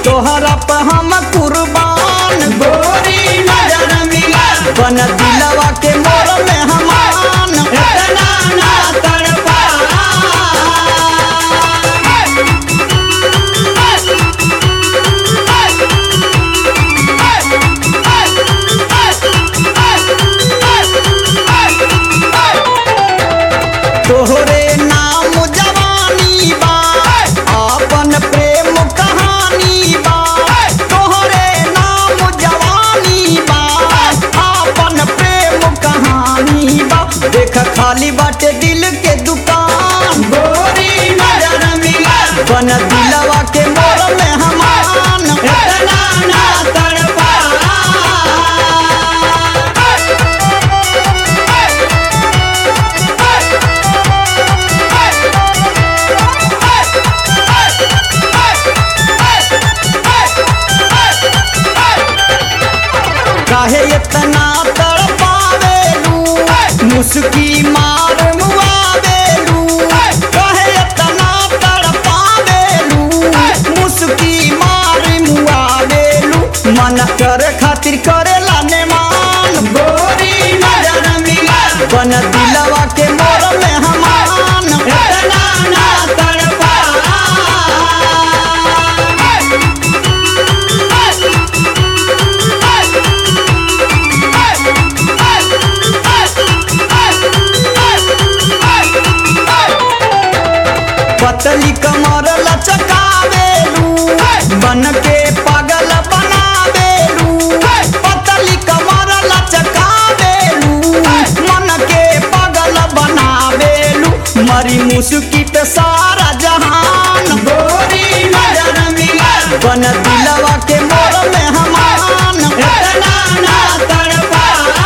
तोहरा पे हम कुर्बान गोरी नजर मिला बन दिलवा के मोर में हमान इतना ना तड़पा तोहरे नाम जवानी बा अपन प्रेम कहानी बा तोहरे नाम जवानी बा अपन प्रेम कहानी बा देख खाली बाटे दिल के दुकान गोरी नजर मिला बन दिलवा के मोर में हमान इतना ना तड़पा काहे इतना तड़पावेलू मुस्की मार मुआवेलू काहे इतना तड़पावेलू मुस्की मार मुआवेलू मन कर खातिर करेला ने मान गोरी नजर मिला बन दिलवा के मोर में हमान इतना ना तड़पा पतली कमर लचकावेलू बन के पागल बनावेलू पतली कमर लचकावेलू मन के पागल बनावेलू मरी मुस्की पे सारा जहान गोरी नजर मिला बन दिलवा के मोर में हमान इतना ना तड़पा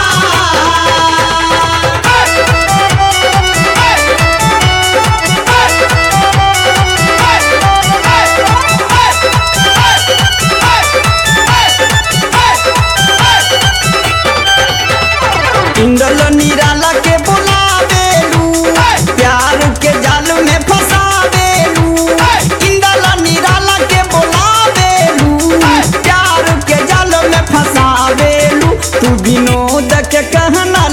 इंदल निराला के बुलावेलू प्यार के जाल में फंसावेलू इंदल निराला के बुलावेलू प्यार के जाल में फंसावेलू तू विनोद के कहना